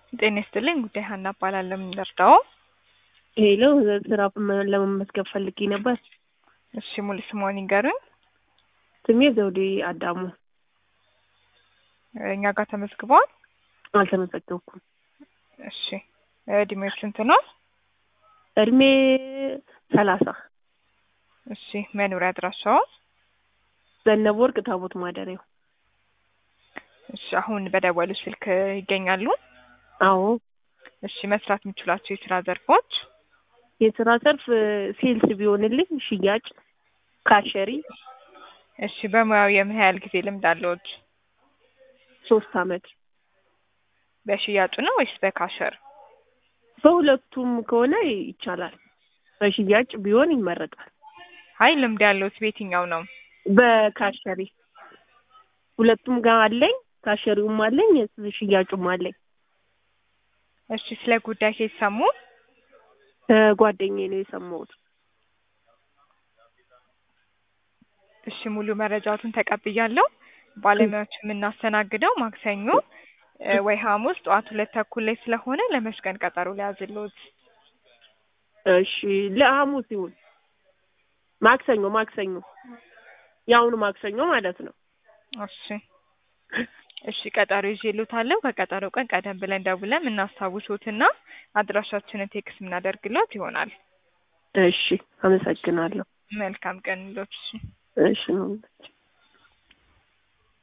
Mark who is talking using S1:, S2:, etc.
S1: ጤና ይስጥልኝ ጉዳይ ሀና እባላለሁ። ምን ልርዳዎ?
S2: ሄሎ ስራ ለመመዝገብ ፈልጌ ነበር።
S1: እሺ ሙሉ ስምዎን ይንገሩኝ?
S2: ስሜ ዘውዴ አዳሙ።
S1: እኛ ጋር ተመዝግበዋል?
S2: አልተመዘገብኩም።
S1: እሺ እድሜው ስንት ነው?
S2: እድሜ ሰላሳ
S1: እሺ መኖሪያ አድራሻዎ?
S2: ዘነበ ወርቅ ታቦት ማደሪያው።
S1: እሺ አሁን በደወሉ ስልክ ይገኛሉ?
S2: አዎ
S1: እሺ መስራት የሚችሏቸው የስራ ዘርፎች?
S2: የስራ ዘርፍ ሴልስ ቢሆንልኝ፣ ሽያጭ፣ ካሸሪ።
S1: እሺ በሙያው የምን ያህል ጊዜ ልምድ አለዎት?
S2: ሶስት አመት።
S1: በሽያጩ ነው ወይስ በካሸር?
S2: በሁለቱም ከሆነ ይቻላል። በሽያጭ ቢሆን ይመረጣል።
S1: አይ ልምድ ያለዎት በየትኛው ነው?
S2: በካሸሪ ሁለቱም ጋር አለኝ። ካሸሪውም አለኝ፣ ሽያጩም አለኝ።
S1: እሺ ስለ ጉዳይ ከየት ሰሙ?
S2: ጓደኛዬ ነው የሰማሁት።
S1: እሺ ሙሉ መረጃዎትን ተቀብያለሁ። ባለሙያዎች የምናስተናግደው ማክሰኞ ወይ ሐሙስ ጠዋት ሁለት ተኩል ላይ ስለሆነ ለመስቀል ቀጠሮ ሊያዝልዎት።
S2: እሺ ለሐሙስ ይሁን። ማክሰኞ ማክሰኞ የአሁኑ ማክሰኞ ማለት ነው።
S1: እሺ እሺ ቀጠሮ ይዤልዎታለሁ። ከቀጠሮ ቀን ቀደም ብለን ደውለን የምናስታውሶትና አድራሻችንን ቴክስ የምናደርግልዎት ይሆናል።
S2: እሺ አመሰግናለሁ።
S1: መልካም ቀን ይሁንልዎት። እሺ
S2: እሺ ነው